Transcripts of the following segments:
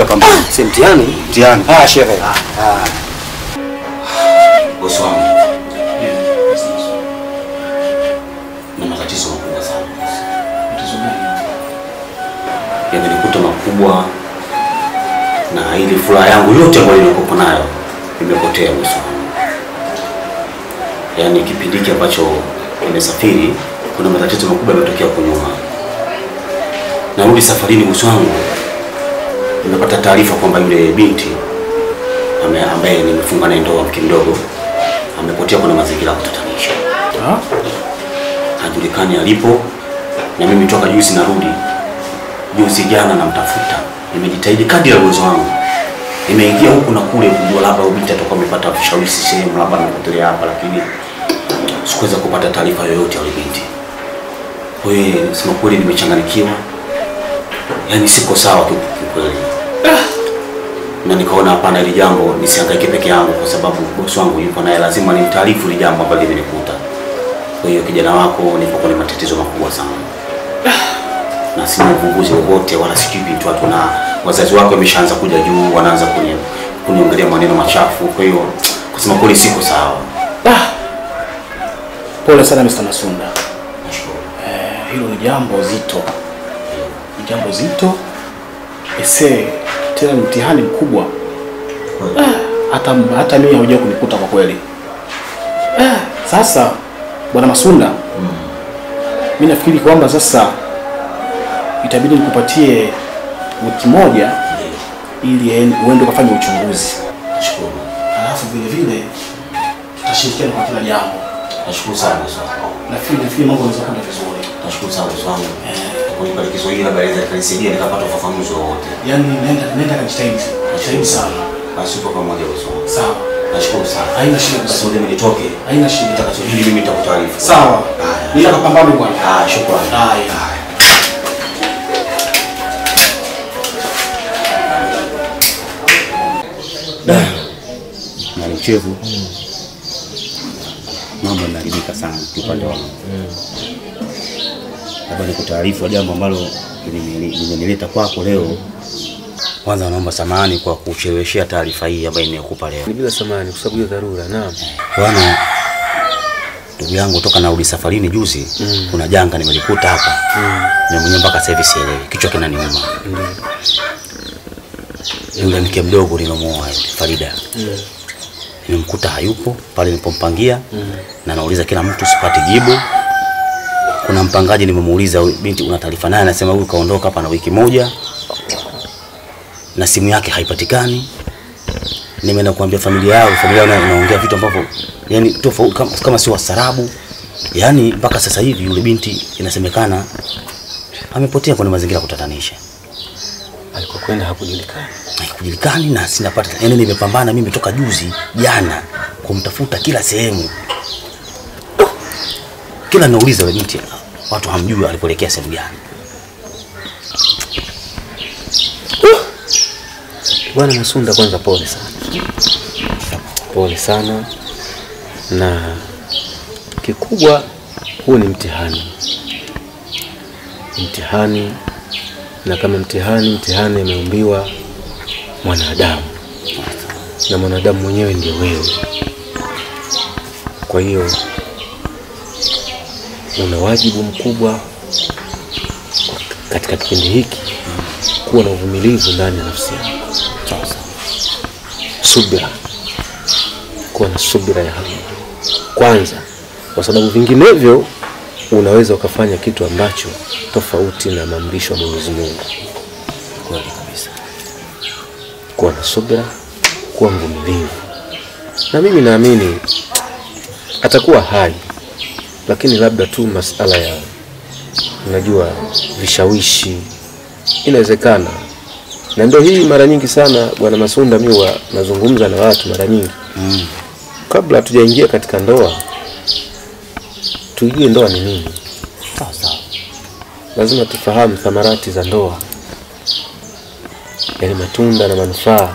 tutapambana. Si mtihani? Mtihani. Ah, shehe. Bosi wangu. Na matatizo makubwa sana. Yamenikuta makubwa na ili furaha yangu yote ambayo nilikuwa nayo imepotea bosi wangu. Yaani kipindi hiki ambacho nimesafiri kuna matatizo makubwa yametokea huko nyuma. Narudi safarini bosi wangu. Nimepata taarifa kwamba yule binti ame- ambaye nimefunga naye ndoa mke mdogo amepotea kwenye mazingira ya kutatanisha. Hajulikani alipo, na mimi toka juzi narudi, juzi jana namtafuta, nimejitahidi kadri ya uwezo wangu, nimeingia huku na kule kujua labda huyu binti atakuwa amepata vishawishi sehemu, labda amepotelea hapa, lakini sikuweza kupata taarifa yoyote ya yule binti. Kwa hiyo sema kweli, nimechanganyikiwa, yaani siko sawa tu kikweli na nikaona hapana, hili jambo nisihangaike peke yangu, kwa sababu bosi wangu yupo naye, lazima nimtaarifu hili jambo ambalo limenikuta. Kwa hiyo kijana wako nipo kwenye matatizo makubwa sana, na sina uvumbuzi wowote wala sijui vitu watu, na wazazi wako wameshaanza kuja juu, wanaanza kuni kuniongelea maneno machafu. Kwa hiyo kusema kweli siko sawa. Pole sana Mr. Masunda. Eh, hilo ni jambo zito, ni jambo zito ese, tena ni mtihani mkubwa. Ah, hata hata mimi hauja kunikuta kwa kweli. Ah, sasa bwana Masunda, mimi nafikiri kwamba sasa itabidi nikupatie wiki moja ili en- uende ukafanya uchunguzi. Nashukuru. Alafu vile vile tutashirikiana kwa kila jambo. Nashukuru sana bosi wangu. Nafikiri nafikiri mambo yanaweza kwenda vizuri. Nashukuru sana bosi wangu. Kunipa Kiswahili labda inaweza kanisaidia nikapata ufafanuzi wowote. Yaani nenda nenda kajitahidi. Jitahidi sana. Basi tuko pamoja bosi wangu. Sawa. Nashukuru sana. Haina shida basi. Basi ngoja nitoke. Haina shida. Nitakachojili mimi nitakutaarifu. Sawa. Haya. Nenda kapambane bwana. Ah, shukrani. Haya. na mchevu mambo yanaharibika sana kiupande wangu. Labda nikutaarifu jambo ambalo limeni- limenileta kwako leo. Kwanza naomba samahani kwa kucheleweshea taarifa hii ambayo nimekupa leo. Ni bila samani kwa sababu hiyo dharura. Naam. Bwana ndugu yangu, toka narudi safarini juzi, kuna janga nimelikuta hapa na mwenyewe mpaka sasa hivi sielewi, kichwa kinaniuma. Yule mke mdogo nilomuoa yule Farida nimemkuta hayupo pale nilipompangia na nauliza kila mtu sipati jibu. Kuna mpangaji nimemuuliza huyu binti, una taarifa naye? Anasema huyu kaondoka hapa na wiki moja na simu yake haipatikani. Nimeenda kuambia familia yao, familia yao inaongea vitu ambavyo yani tofauti kama, kama si wasarabu. Yani mpaka sasa hivi yule binti inasemekana amepotea kwenye mazingira ya kutatanisha Alikokwenda hakujulikana. haikujulikani na sinapata yani, nimepambana mimi toka juzi jana kumtafuta kila sehemu, kila nauliza yule binti, watu hamjui alipoelekea sehemu gani. Bwana Masunda, kwanza pole sana, pole sana, na kikubwa, huu ni mtihani, mtihani, na kama mtihani, mtihani ameumbiwa mwanadamu, na mwanadamu mwenyewe ndio wewe. Kwa hiyo una wajibu mkubwa katika kipindi hiki kuwa na uvumilivu ndani ya nafsi yako. Sawa sawa. subira, kuwa na subira ya hali ya juu kwanza, kwa sababu vinginevyo unaweza ukafanya kitu ambacho tofauti na maamrisho ya Mwenyezi Mungu. Kweli kabisa. Kuwa na subira, kuwa mvumilivu, na mimi naamini atakuwa hai, lakini labda tu masala ya unajua vishawishi inawezekana, na ndio hii mara nyingi sana bwana Masunda, mimi huwa nazungumza na watu mara nyingi Mm. kabla hatujaingia katika ndoa, tujue ndoa ni nini. Sawa sawa. Lazima tufahamu thamarati za ndoa, yale matunda na manufaa,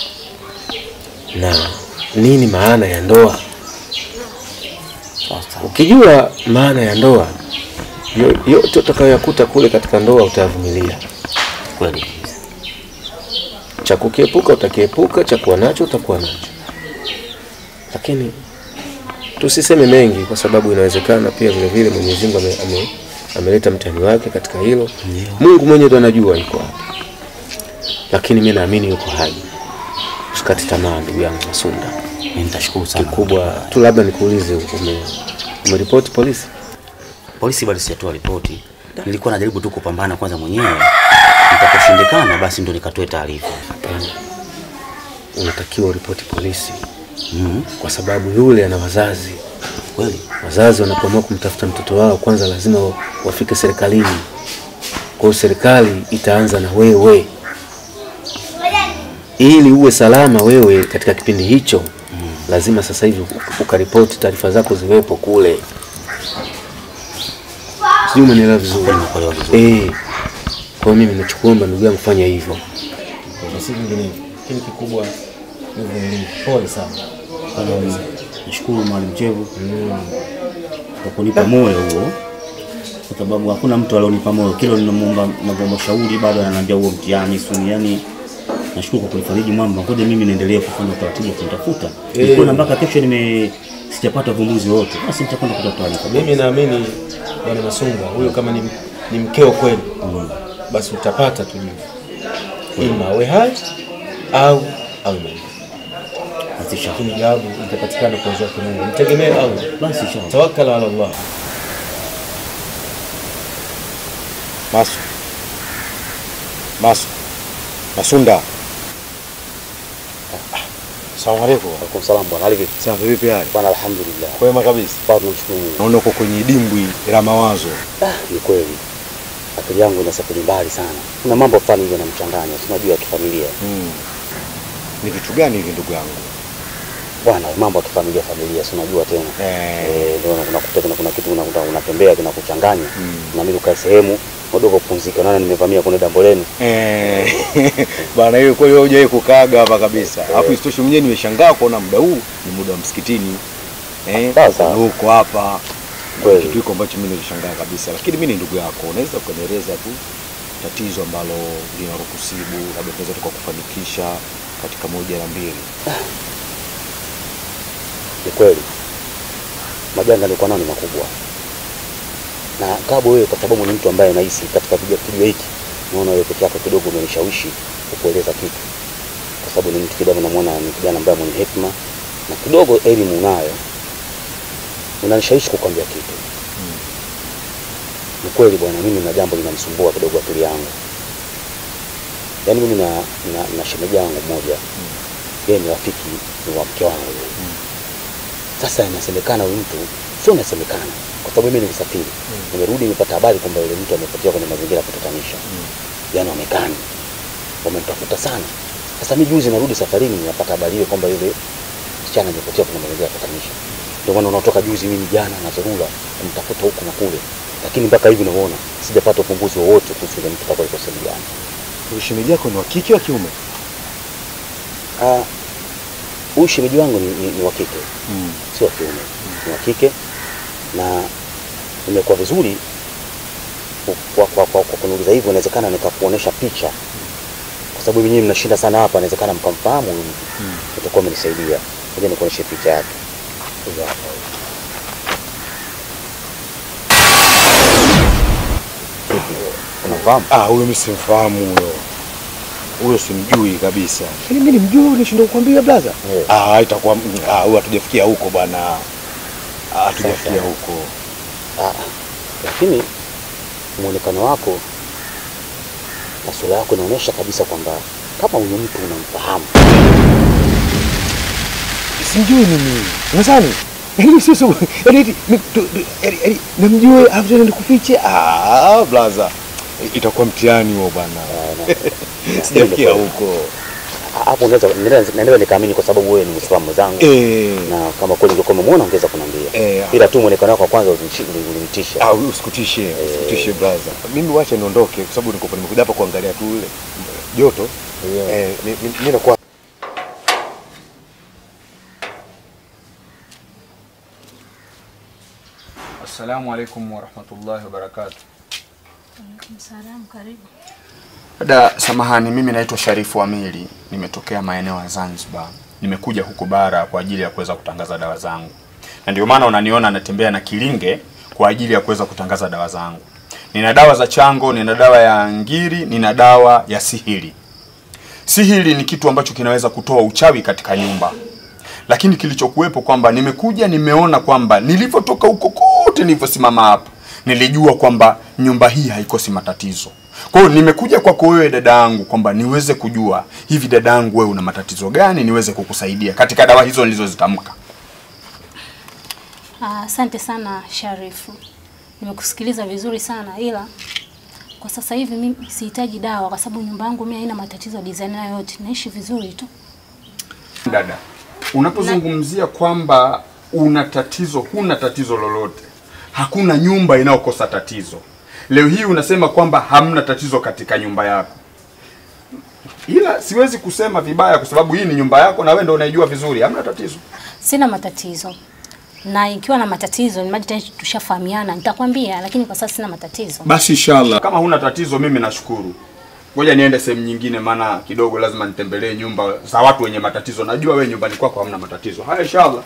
na nini maana ya ndoa. Sawa sawa. Ukijua maana ya ndoa, yo- yote utakayoyakuta kule katika ndoa utayavumilia. Kweli kabisa. cha kukiepuka utakiepuka, cha kuwa nacho utakuwa nacho, lakini tusiseme mengi, kwa sababu inawezekana pia vile vile Mwenyezi Mungu ame, ame, ameleta mtihani wake katika hilo. Mungu mwenyewe ndo anajua yuko wapi, lakini mimi naamini yuko hai. Usikate tamaa ndugu yangu Masunda. Mimi nitashukuru sana. Kikubwa tu labda nikuulize, ume umeripoti polisi? Polisi bado sijatoa ripoti. Nilikuwa najaribu tu kupambana kwanza mwenyewe. Nitakaposhindikana basi ndo nikatoe taarifa. Hapana, unatakiwa uripoti polisi Mhm. kwa sababu yule ana wazazi. Kweli? Wazazi wanapoamua kumtafuta mtoto wao, kwanza lazima wa- wafike serikalini. Kwa hiyo serikali itaanza na wewe, ili uwe salama wewe katika kipindi hicho. Lazima sasa hivi ukaripoti, taarifa zako ziwepo kule. Sijui umenielewa vizuri? Nimekuelewa vizuri. Eh, kwa hiyo mimi nachokuomba ndugu yangu, fanya hivyo. Na si vinginevyo. Lakini kikubwa ni uvumilivu. Pole sana. Sana Nashukuru Mwalimu Chevu kwa kunipa moyo huo, kwa sababu hakuna mtu alionipa moyo. Kila ninamuomba navyoomba shauri bado ananiambia huo mtihani suni. Yani nashukuru kwa kunifariji mwamba. Ngoja mimi niendelee kufanya utaratibu wa kunitafuta. Nikiona mpaka kesho nime sijapata uvumbuzi wote, basi nitakwenda kutoa taarifa. Mimi naamini bwana Masunga huyo kama ni, ni mkeo kweli basi utapata tu jibu, ima awe hai au awe maiti, Basi inshallah. lakini jawabu itapatikana kwa uwezo wake Mungu. Mtegemee Allah, Basi inshallah. tawakkal ala Allah. Masu. Masu. Masunda. Asalamu alaykum. Alaikum salaam bwana. Hali vipi? Safi vipi hali? Bwana alhamdulillah. Kwema kabisa. Bado tunamshukuru Mungu. Naona uko kwenye dimbwi la mawazo. Ah, ni kweli. Akili yangu inasafiri mbali sana. Kuna mambo fulani hivi yanamchanganya, si unajua ya kifamilia. Mm. Ni vitu gani hivi ndugu yangu? Bwana, mambo ya kifamilia familia, si unajua tena. Eh. Eh, ndio unakuta kuna, kuna kitu unakuta unatembea kinakuchanganya. Mm. Na mimi ukae sehemu kidogo kupumzika. Naona nimevamia kwenye damboleni. Eh. Bana hiyo kweli wewe hujawahi kukaaga hapa kabisa. Alafu isitoshe mwenyewe nimeshangaa kuona muda huu ni muda wa msikitini. Eh. Sawa, sawa. na Uko hapa. Kweli. Kitu hiko ambacho mimi nilishangaa kabisa. Lakini mimi ni ndugu yako. Unaweza ukanieleza tu tatizo ambalo linakusibu labda tunaweza tukakufanikisha katika moja na mbili. Ni kweli. Majanga nilikuwa nayo ni makubwa. Na Kabo wewe kwa sababu ni mtu ambaye nahisi katika video video hiki naona wewe peke yako kidogo umenishawishi kukueleza kitu. Kwa sababu ni mtu kidogo namuona ni kijana ambaye mwenye hekima na kidogo elimu unayo. Unanishawishi kukwambia kitu. Ni kweli bwana, mimi na jambo linanisumbua kidogo akili yangu. Yaani mimi na na, na shemeji yangu mmoja. Yeye ni rafiki ni wa mke wangu. Sasa inasemekana huyu mtu sio inasemekana, kwa sababu mimi nilisafiri nimerudi, nimepata habari kwamba yule mtu amepotea kwenye mazingira ya kutatanisha, yaani wamekani, wamemtafuta sana. Sasa mimi juzi narudi safarini, ninapata habari hiyo kwamba yule msichana amepotea kwenye mazingira ya kutatanisha. Ndio maana unatoka juzi, mimi jana na dharura kumtafuta huku na kule, lakini mpaka hivi unavyoona sijapata ufumbuzi wowote kuhusu yule mtu kwa iko sehemu gani. Huyu shemeji yako ni wa kike wa kiume? Ah, huyu shemeji wangu ni, ni, ni wa kike Mm. sio wa kiume, ni wa kike na imekuwa vizuri ku- kwa, kwa, kwa, kwa kuniuliza hivyo, inawezekana nikakuonesha picha, kwa sababu nyinyi mnashinda sana hapa, inawezekana mkamfahamu huyu mtu mm. itakuwa amenisaidia. Ngoja nikuoneshe picha yake. Huyu hapa huyu. Unafahamu? Ah, huyo mimi simfahamu huyo. Huyo simjui kabisa. Lakini mimi nimjui huyo nishindwa kukwambia blaza. Eh. Ah, itakuwa ah, huyo hatujafikia huko bwana. Ah, hatujafikia Sasa. huko. Ah, lakini muonekano wako na sura yako inaonyesha kabisa kwamba kama huyu mtu unamfahamu. Simjui mimi. Unadhani? Yaani sio sio. Yaani eti mi- tu- tu- yaani- yaani namjui afu tena nikufiche. Ah, blaza. Itakuwa mtihani huo bwana. Sijafikia huko. Ah, Hapo unaweza naweza- naweza nikaamini kwa sababu wewe ni Muislamu mwenzangu Eh. na kama kweli ungekuwa umemwona ungeweza kuniambia. Eh. Ila tu muonekano wako wa kwanza ulinichi- ulinitisha. Ah, usikutishe, usikutishe brother. Mimi wacha niondoke kwa sababu niko nimekuja hapa kuangalia tu ile joto. Eh, mi- mi- mimi nakuwa Assalamu alaikum warahmatullahi wabarakatuh. Alaikum salam, karibu. Dada, samahani, mimi naitwa Sharifu Amili, nimetokea maeneo ya Zanzibar. Nimekuja huku bara kwa ajili ya kuweza kutangaza dawa zangu, na ndio maana unaniona natembea na kilinge kwa ajili ya kuweza kutangaza dawa zangu. Nina dawa za chango, nina dawa ya ngiri, nina dawa ya sihiri. Sihiri ni kitu ambacho kinaweza kutoa uchawi katika nyumba, lakini kilichokuwepo kwamba nimekuja nimeona kwamba nilivyotoka huko kote nilivyosimama hapa nilijua kwamba nyumba hii haikosi matatizo. Kwa hiyo nimekuja kwako wewe dada yangu kwamba niweze kujua hivi dada yangu wewe una matatizo gani niweze kukusaidia katika dawa hizo nilizozitamka. Ah, Asante sana Sharifu, nimekusikiliza vizuri sana, ila kwa sasa hivi mimi sihitaji dawa kwa sababu nyumba yangu mimi haina matatizo ya design yoyote, naishi vizuri tu. Dada, unapozungumzia kwamba una tatizo, huna tatizo lolote, hakuna nyumba inayokosa tatizo. Leo hii unasema kwamba hamna tatizo katika nyumba yako, ila siwezi kusema vibaya kwa sababu hii ni nyumba yako na wewe ndio unaijua vizuri, hamna tatizo. Sina matatizo, na ikiwa na matatizo ni maji tayari tushafahamiana, nitakwambia, lakini kwa sasa sina matatizo. Basi inshallah, kama huna tatizo, mimi nashukuru. Ngoja niende sehemu nyingine, maana kidogo lazima nitembelee nyumba za watu wenye matatizo. Najua wewe nyumbani kwako hamna matatizo. Haya, inshallah.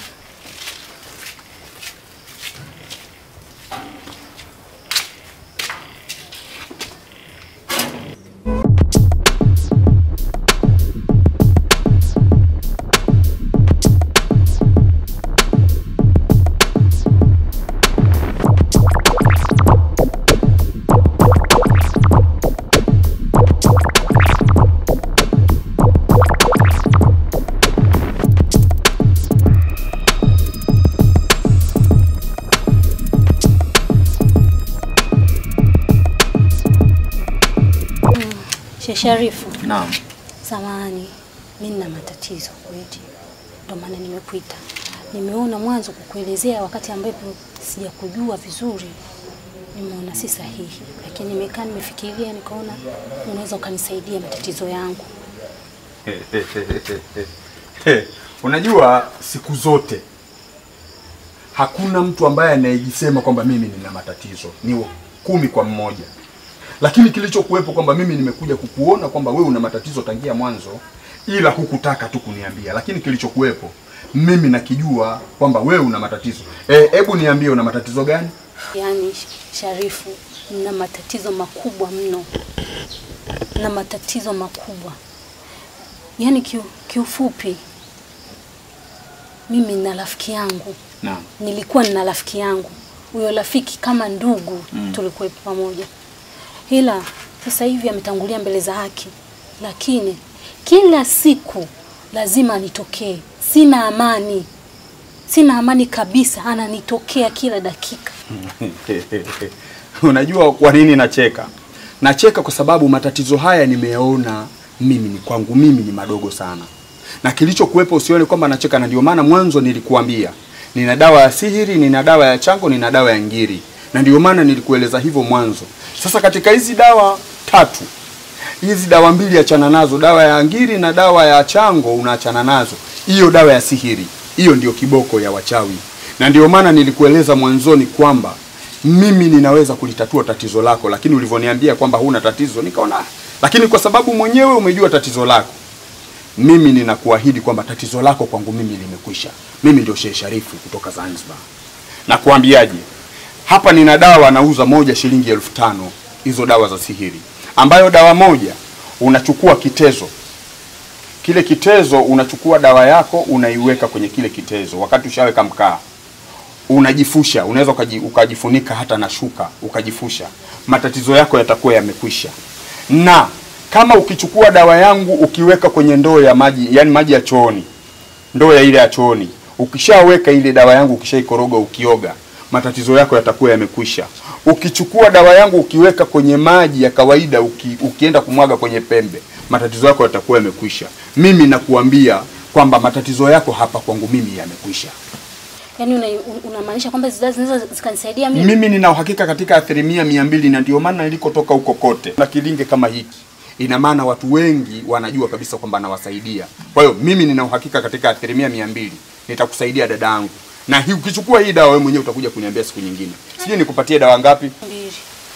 Sheikh Sharifu, Naam. samahani, mimi nina matatizo kweli, ndio maana nimekuita. Nimeona mwanzo kukuelezea wakati ambapo sijakujua vizuri, nimeona si sahihi, lakini nimekaa nimefikiria, nikaona unaweza ukanisaidia matatizo yangu. Unajua siku zote hakuna mtu ambaye anayejisema kwamba mimi nina matatizo, ni kumi kwa mmoja. Lakini kilichokuwepo kwamba mimi nimekuja kukuona kwamba wewe una matatizo tangia mwanzo, ila hukutaka tu kuniambia. Lakini kilichokuwepo mimi nakijua kwamba wewe una matatizo. Eh, hebu niambie una matatizo gani? Yaani Sharifu, nina matatizo makubwa mno, na matatizo makubwa yaani kiu, kiufupi mimi nina rafiki yangu Naam. nilikuwa nina rafiki yangu huyo rafiki kama ndugu mm. tulikuwepo pamoja, ila sasa hivi ametangulia mbele za haki, lakini kila siku lazima anitokee. Sina amani, sina amani kabisa, ananitokea kila dakika. Unajua kwa nini nacheka? Nacheka kwa sababu matatizo haya nimeyaona mimi ni kwangu mimi ni madogo sana, na kilichokuwepo usione kwamba nacheka, na ndio maana mwanzo nilikuambia nina dawa ya sihiri, nina dawa ya chango, nina dawa ya ngiri, na ndio maana nilikueleza hivyo mwanzo. Sasa katika hizi dawa tatu, hizi dawa mbili achana nazo, dawa ya ngiri na dawa ya chango unaachana nazo. Hiyo dawa ya sihiri, hiyo ndio kiboko ya wachawi, na ndio maana nilikueleza mwanzoni kwamba mimi ninaweza kulitatua tatizo lako, lakini ulivyoniambia kwamba huna tatizo, nikaona ah, lakini kwa sababu mwenyewe umejua tatizo lako, mimi ninakuahidi kwamba tatizo lako kwangu mimi limekwisha. Mimi ndio Sheikh Sharifu kutoka Zanzibar. Na kuambiaje, hapa nina dawa nauza moja shilingi elfu tano hizo dawa za sihiri, ambayo dawa moja unachukua kitezo kile kitezo, unachukua dawa yako unaiweka kwenye kile kitezo, wakati ushaweka mkaa unajifusha, unaweza ukaji, ukajifunika hata na shuka ukajifusha, matatizo yako yatakuwa yamekwisha. Na kama ukichukua dawa yangu ukiweka kwenye ndoo ya maji, yani maji ya chooni, ndoo ya ile ya chooni, ukishaweka ile dawa yangu ukishaikoroga, ukioga, matatizo yako yatakuwa yamekwisha. Ukichukua dawa yangu ukiweka kwenye maji ya kawaida, uki, ukienda kumwaga kwenye pembe, matatizo yako yatakuwa yamekwisha. Mimi nakuambia kwamba matatizo yako hapa kwangu mimi yamekwisha. Yaani una- unamaanisha kwamba hizi dawa zinaweza zikanisaidia mimi? Mimi nina uhakika katika asilimia mia mbili na ndio maana nilikotoka huko kote na kilinge kama hiki, ina maana watu wengi wanajua kabisa kwamba nawasaidia. Kwa hiyo mimi nina uhakika katika asilimia mia mbili nitakusaidia dada yangu, na hii ukichukua hii dawa wewe mwenyewe utakuja kuniambia siku nyingine. Sijui nikupatie dawa ngapi? Mbili.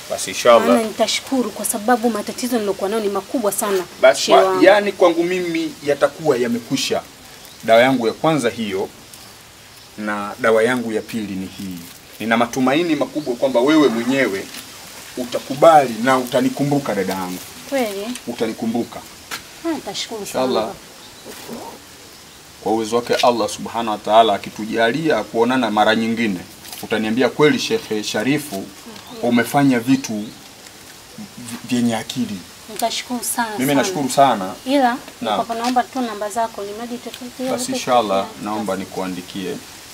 Basi Maana inshallah. nitashukuru kwa sababu matatizo nilokuwa nayo ni makubwa sana. Basi shehe wa, wangu. yani kwangu mimi yatakuwa yamekwisha. Dawa yangu ya kwanza hiyo na dawa yangu ya pili ni hii. Nina matumaini makubwa kwamba wewe mwenyewe utakubali na utanikumbuka dada yangu, Kweli? utanikumbuka Ah, Nitashukuru Inshallah. sana. kwa uwezo wake Allah subhanahu wa ta'ala, akitujalia kuonana mara nyingine, utaniambia kweli, Shekhe Sharifu, umefanya vitu v- vyenye akili. Nitashukuru sana. Mimi sana. nashukuru sana. Ila Naam. niko naomba tu namba zako limaji tofauti. Basi inshallah, naomba nikuandikie.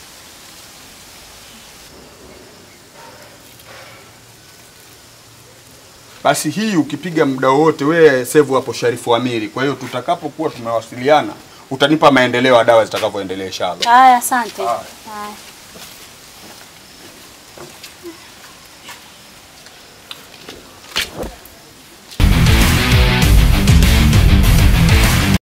Basi hii ukipiga muda wote, wewe save hapo Sharifu Amiri. Kwa hiyo tutakapokuwa tumewasiliana, utanipa maendeleo ya dawa zitakavyoendelea inshallah. Haya, asante. Haya. Haya.